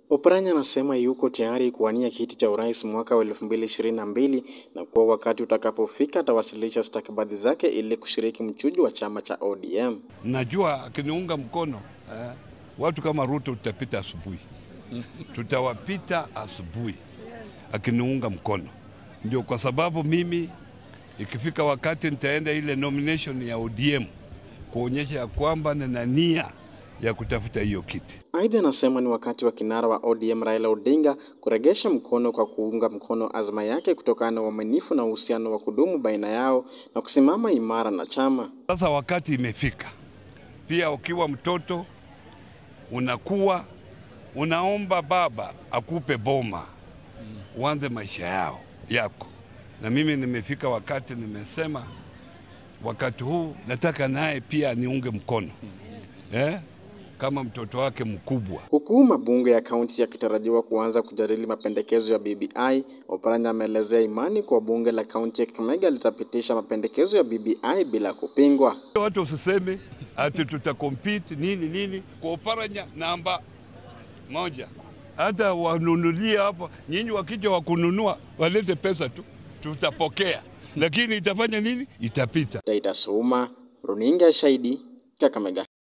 Oparanya anasema yuko tayari kuwania kiti cha urais mwaka wa 2022 na kuwa wakati utakapofika atawasilisha stakabadhi zake ili kushiriki mchujo wa chama cha ODM. Najua akiniunga mkono eh, watu kama Ruto tutapita asubuhi, tutawapita asubuhi akiniunga mkono. Ndio kwa sababu mimi ikifika wakati nitaenda ile nomination ya ODM kuonyesha ya kwamba nina nia ya kutafuta hiyo kiti. Aidha, anasema ni wakati wa kinara wa ODM Raila Odinga kuregesha mkono kwa kuunga mkono azma yake kutokana na uaminifu na uhusiano wa kudumu baina yao na kusimama imara na chama. Sasa wakati imefika, pia ukiwa mtoto unakuwa unaomba baba akupe boma uanze maisha yao yako, na mimi nimefika wakati nimesema, wakati huu nataka naye pia niunge mkono eh, kama mtoto wake mkubwa. Huku mabunge ya kaunti yakitarajiwa kuanza kujadili mapendekezo ya BBI, Oparanya ameelezea imani kwa bunge la kaunti ya Kakamega litapitisha mapendekezo ya BBI bila kupingwa. Watu usiseme ati tutakompete nini nini kwa Oparanya namba moja, hata wanunulie hapa. Nyinyi wakija wakununua walete pesa tu, tutapokea, lakini itafanya nini? Itapita. Daita Suma, runinga ya Shahidi, Kakamega.